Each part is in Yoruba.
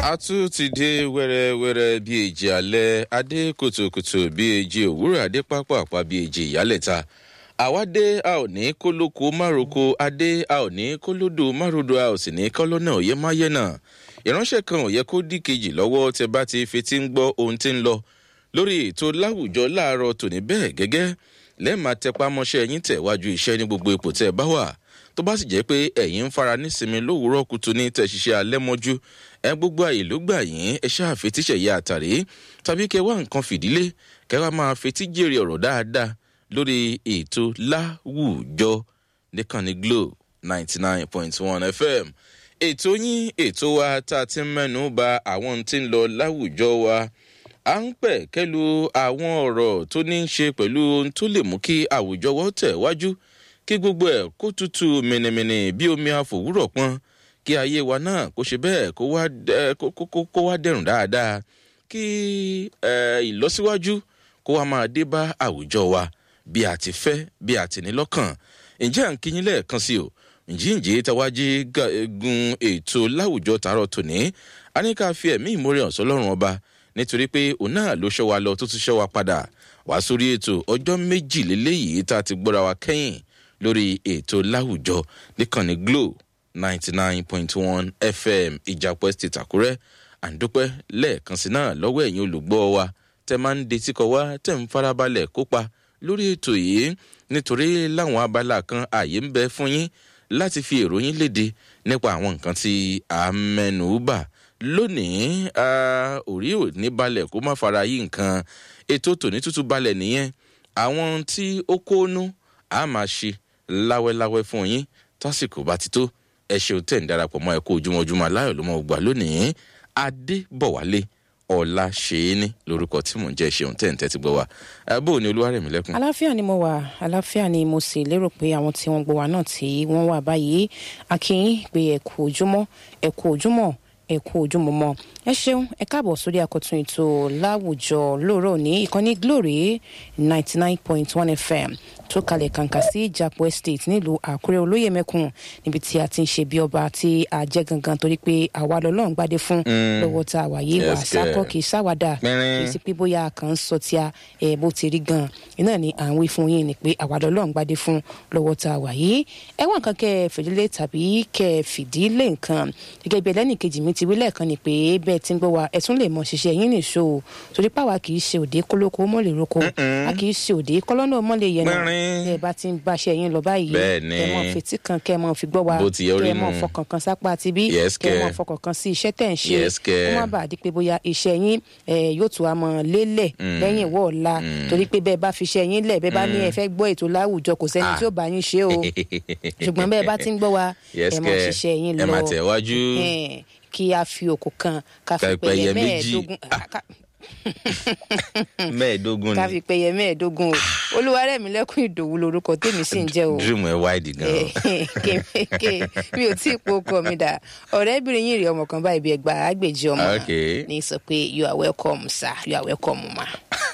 a tún ti dé wẹ́rẹ́wẹ́rẹ́ bí èjì alẹ́ adé kùtùkùtù bí èjì òwúrọ̀ adé pápá àpá bí èjì ìyálẹ̀ta àwa dé a ò ní kó lóko mároko adé a ò ní kó lódò márodò a ò sì ní kọ́ lọ́nà òye máyé náà ìránṣẹ́ kan ò yẹ kó dí kejì lọ́wọ́ tẹ bá ti fetí ń gbọ́ ohun tí ń lọ lórí ètò láwùjọ láàárọ̀ tòní bẹ́ẹ̀ gẹ́gẹ́ lẹ́ẹ̀ma tẹpá mọ́ṣẹ́ yín tẹ̀wájú iṣẹ́ ní gbogbo ipò tẹ́ ẹ bá wà tó bá sì jẹ́ pé ẹ̀yin ń fara nísinmi lówùúrọ̀ kùtù ní tẹ̀síṣẹ́ alẹ́ mọ́jú ẹ gbogbo àyè ló gbà yín ẹ ṣáà fetíṣẹ̀ yá àtàrí tàbí kẹ wá nǹkan fìdílé kẹ wá máa fetí jèrè ọ̀rọ̀ dáadáa lórí ètò láwùjọ nìkànnì glo ninety nine point one fm ètò yín ètò wa tá a ti ń mẹ́nu ba àwọn tí ń lọ láwùjọ wa à ń pẹ̀ kẹ́lu àwọn ọ̀rọ̀ tó ní í ṣe pẹ̀lú ohun tó lè mú kí àwùjọ wọ́n tẹ̀ wájú kí gbogbo ẹ̀ kó tutù mìnìmìnì bí omi àfòwúrọ̀ pọ́n kí ayé wa náà kó ṣe bẹ́ẹ̀ kó wá dẹ̀rùn dáadáa kí ìlọsíwájú kó wá máa dé bá àwùjọ wa bí a ti fẹ́ bí a ti ní lọ́kàn ǹjẹ́ à ń kíyín lẹ́ẹ̀kan sí o ǹjíǹjẹ́ tàwájí gun ètò láwùjọ tààrọ̀ tòní a ní ká fi ẹ̀mí ìmórè ọ̀sán lọ́rùn ọba nítorí pé òun náà ló ṣọ́ wa lọ tó tún ṣọ́ wa padà wá sórí ètò ọjọ́ méjìlélẹ́yìí tá a ti gbọ́ra wa kẹ́yìn lórí ètò láwùjọ níkànnì glo ninety nine point one fm ìjàpọ̀ state àkúrẹ́ àǹdúpẹ́ lẹ́ẹ̀kan sí náà lọ́wọ́ ẹ̀yin olùgbọ́ wa tẹ́ máa ń detí kọ wá tẹ́ ń farabalẹ̀ kópa lórí ètò yìí nítorí láwọn abala kan ààyè ń bẹ fún yín láti fi èròyìn léde nípa àwọn nǹkan tí a mẹ́nu bà lónìí orí ò ní balẹ̀ kó má fara yí nǹkan ètò tòní tútù balẹ̀ nìyẹn àwọn tí ó kónú a máa ṣe láwẹ́láwẹ́ fún yín tásìkò bá ti tó ẹ ṣeun tẹ̀ ń darapọ̀ mọ́ ẹ kó ojúmọ́júmọ́ aláyọ̀ ló mọ̀ gbà lónìí adébọ̀wálé ọ̀la ṣeéní lórúkọ tí mò ń jẹ́ ṣeun tẹ̀ ń tẹ́tí gbọ́ wa bó o ní olúwarẹ̀mí lẹ́kùn. aláfíà ni mo wà aláfíà ni mo sì lérò pé àwọn tí wọ́n gbọ́ wa náà tí wọ́n wà báyìí akínyìn pé ẹ kú ojúmọ́ ẹ kú ojúmọ́ ẹ kú ojúmọ́ mọ́ ẹ ṣeun ẹ káàbọ̀ sórí àkọ́tún ètò láwùjọ lóòrọ̀ ní ìkànnì glory ninety nine point one fm tó kalẹ̀ kàǹkà sí ìjàpọ̀ estate nílùú àkúrẹ́ olóyè mẹ́kùn níbi tí a ti ń ṣe bí ọba tí a jẹ́ gangan torí pé àwa lọ́lọ́run gbádé fún lọ́wọ́ tá a wà yìí wà sákọ́ kì í sáwádà kì í sí pé bóyá kàn ń sọ tí a ẹ̀ bó ti rí gan iná ni à ń wí fún yín ni pé àwa lọ́lọ́run gbádé fún lọ́wọ́ tá a wà yìí ẹ̀wọ̀n kan kẹ́ ẹ fìdílé tàbí kẹ́ ẹ fìdílé nǹkan gẹ́gẹ́ bí ẹlẹ́nìkejì mi ti wí lẹ́ẹ̀kan ni pé bẹ́ẹ̀ ti ń gbọ́ wa ẹ tún lè mọ ṣiṣẹ́ yín nìṣó torí pàwa kì í ṣe òde kólókó mọ́lẹ̀ roko a kì í ṣe òde kọ́lọ́nà mọ́lẹ̀ yẹn náà ẹ bá ti ń báṣẹ yín lọ báyìí kẹ mọ fetí kan kẹ mọ fi gbọ́ wa kẹ mọ fọkàn kan sápá àti bí kẹ mọ fọkàn kan sí iṣẹ́ tẹ̀ ń ṣe kó má bàa di pé bóyá iṣẹ́ yín yóò tún wá mọ lélẹ̀ lẹ́yìn ìwọ ọ̀la torí pé bẹ́ẹ̀ bá fi iṣẹ́ yín lẹ̀ bẹ́ẹ̀ bá ní ẹ fẹ́ gbọ́ ètò láwùjọ kò sẹ́ni tí ó bá yín ṣe o ṣùgbọ́n bẹ́ẹ̀ bá ti ń gbọ́ wa ẹ mọ ṣiṣẹ́ yín lọ kí a fi òkú kan ká fi pẹ̀yẹ mẹ́ẹ̀ẹ́dógún mẹ́ẹ̀ẹ́dógún ni ká fi pẹyẹ mẹ́ẹ̀ẹ́dógún o olúwarẹ̀mí lẹ́kùn ìdòwú lorúkọ tèmi sì ń jẹ́ o. dream ẹ wáìdì gan. mi ò tí ì po ọkọ mi dà ọ̀rẹ́bìnrin yìí rí ọmọ kan báyìí bí ẹgbàá àgbèjì ọmọ ní sọ pé you are welcome sir you are welcome ma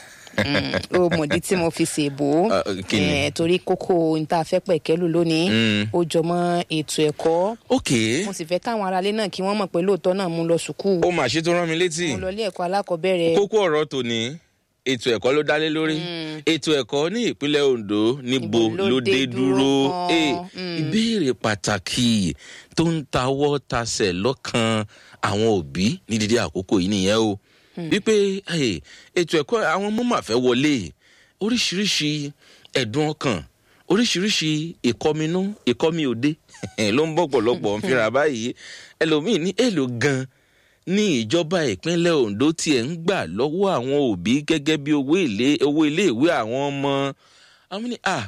o mọ̀dí tí mo fi ṣèbò torí kókó níta fẹ́ pẹ̀kẹ́lù lónìí ó jọmọ́ ètò ẹ̀kọ́ mo sì fẹ́ káwọn aráalé náà kí wọ́n mọ̀ pé lóòótọ́ náà mú lọ sùkúù. ó mà ṣe tó rán mi létí. mo lọ ilé ẹ̀kọ́ alákọ̀ọ́bẹ̀rẹ̀. kókó ọ̀rọ̀ tòní ètò ẹ̀kọ́ ló dálé lórí ètò ẹ̀kọ́ ní ìpínlẹ̀ ondo níbo ló dé dúró ìbéèrè pàtàkì tó ń tawọ́ tasẹ̀ lọ́kàn àwọn òbí ní dídí àkókò yìí nìyẹn o wípé ètò ẹ̀kọ́ àwọn ọmọ máa fẹ́ wọlé oríṣiríṣi ẹ̀dùn ọkàn oríṣiríṣi ìkọminú ìkọmi òde ló ń bọ̀ pọ̀lọpọ̀ ń fira báyìí ẹlòmíín ní èlò gan ní ìjọba ìpínlẹ̀ ondo tiẹ̀ ń gbà lọ́wọ́ àwọn òbí gẹ́gẹ́ bí owó iléèwé àwọn ọmọ àwọn ní à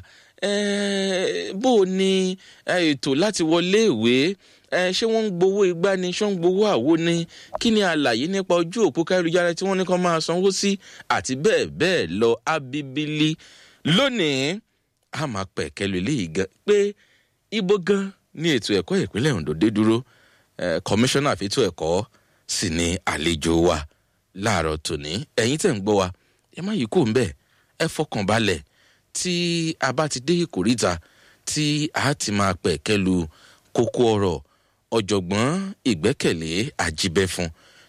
bó o ní ètò láti wọlé ìwé ẹ ṣé wọn ń gbowó igbá ni ṣé wọn ń gbowó àwo ni kí ni àlàyé nípa ojú òpó káyélujára tí wọn ní kàn máa sanwó sí àti bẹẹ bẹẹ lọ abibili lónìí a máa pẹ kẹlu eléyìí gan pé ibo gan ní ètò ẹkọ ìpínlẹ ondo dé dúró kọmíṣánná àfẹtọ ẹkọ sì ni àlejò wa láàárọ tòní ẹyin tẹ ń gbọ wa ẹ má yí kó ń bẹ ẹ fọkàn balẹ tí a bá ti dé ìkórìta tí a ti máa pẹ kẹlu kókó ọrọ ọ̀jọ̀gbọ́n ìgbẹ́kẹ̀lé àjíbẹ́fun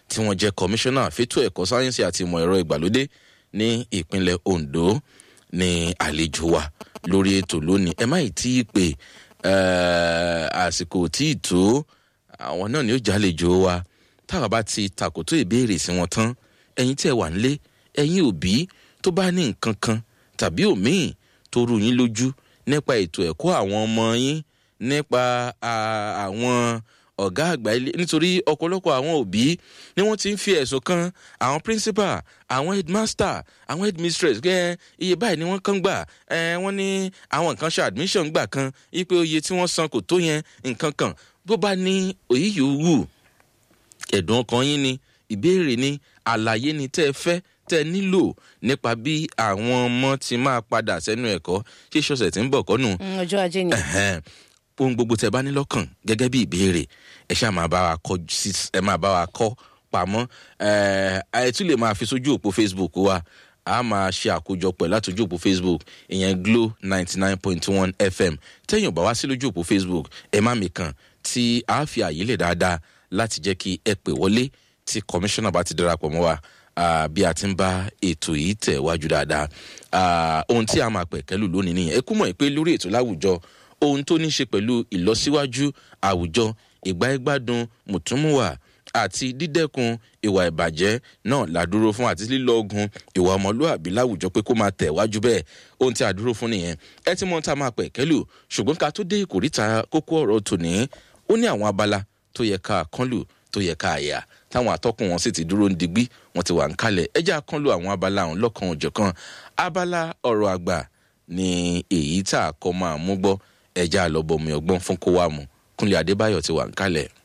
tí wọ́n jẹ́ kọmíṣánná fétò ẹ̀kọ́ sáyẹ́nsì àti ìmọ̀ ẹ̀rọ ìgbàlódé ní ìpínlẹ̀ ondo ní àlejò wa lórí ètò lónìí ẹ má ì tí ì pè àsìkò tí ì tó àwọn náà ni ó jálejò wa táwa bá ti tàkótó ìbéèrè sí wọn tán ẹyin tí ẹ wà nílé ẹyin òbí tó bá ní nǹkan kan tàbí òmíì tó rú yín lójú nípa ètò ẹ̀kọ́ àwọn ọmọ yín nípa àwọn ọ̀gá àgbà ilé nítorí ọ̀pọ̀lọpọ̀ àwọn òbí ni wọ́n ti ń fi ẹ̀sùn kan àwọn principal àwọn headmaster àwọn headmistress gẹ́ iye báyìí ni wọ́n kàn gbà wọ́n ní àwọn nǹkan ṣe admission gbà kan ipe oye tí wọ́n san kò tó yẹn nǹkan kan bó bá ní òyì yòówù ẹ̀dùn ọkàn yín ni ìbéèrè ni àlàyé ni tẹ́ ẹ fẹ́ tẹ́ ẹ nílò nípa bí àwọn ọmọ ti máa padà sẹ́nu ẹ̀kọ́ ṣé ṣọ̀ṣẹ̀ tí ń bọ̀ kọ́nù. ọjọ́ ajé ni. ohun gbogbo tẹ bá ní lọ́kàn gẹ́gẹ́ bí ìbéèrè ẹ ṣáà máa bá wa kọ́ ẹ máa bá wa kọ́ pamọ́ ẹ tún lè máa fi sójú òpó facebook wa a máa ṣe àkójọpọ̀ látòjú òpó facebook ìyẹn glo ninety nine point one fm tẹ́yìn ò bá wá sí lójú òpó facebook ẹ má mi kàn tí a fi àyè lè dáadáa láti jẹ́ kí ẹ pè wọlé tí kọmíṣánná bá ti darapọ̀ mọ́ wa bí a ti ń bá ètò yìí tẹ̀ wájú dáadáa ohun tí a máa pẹ̀ kẹ́lù lónìí nìyẹn ẹ kú mọ̀ pé lórí ètò láwùjọ ohun tó ní ṣe pẹ̀lú ìlọsíwájú àwùjọ ìgbáyégbádùn mùtúmùwà àti dídẹ́kun ìwà ìbàjẹ́ náà la dúró fún àti lílọ ogun ìwà ọmọlúàbí láwùjọ pé kó máa tẹ̀ wájú bẹ́ẹ̀ ohun tí a dúró fún nìyẹn ẹ ti mọ ohun tá a máa pẹ̀ kẹ́lù ṣùgbọ́n ká tó dé ìkórìtà kókó ọ̀rọ̀ tòní ó ní àwọn abala tó yẹ ká kánlù tó yẹ ká àyà táwọn atọ́kùn wọn sì ti dúró ń digbí wọn ti wà ń kalẹ̀ ẹjẹ́ akánlù àwọn abala ọ̀hún lọ́kàn òjọ̀kan abala ọ̀rọ̀ àgbà ni èyí tá a kọ́ máa mú gbọ́ ẹjẹ́ àlọ́bọ̀mí ọgbọ́n fún kó wá mu kúnlẹ̀ adébáyọ̀ ti wà ń kalẹ̀.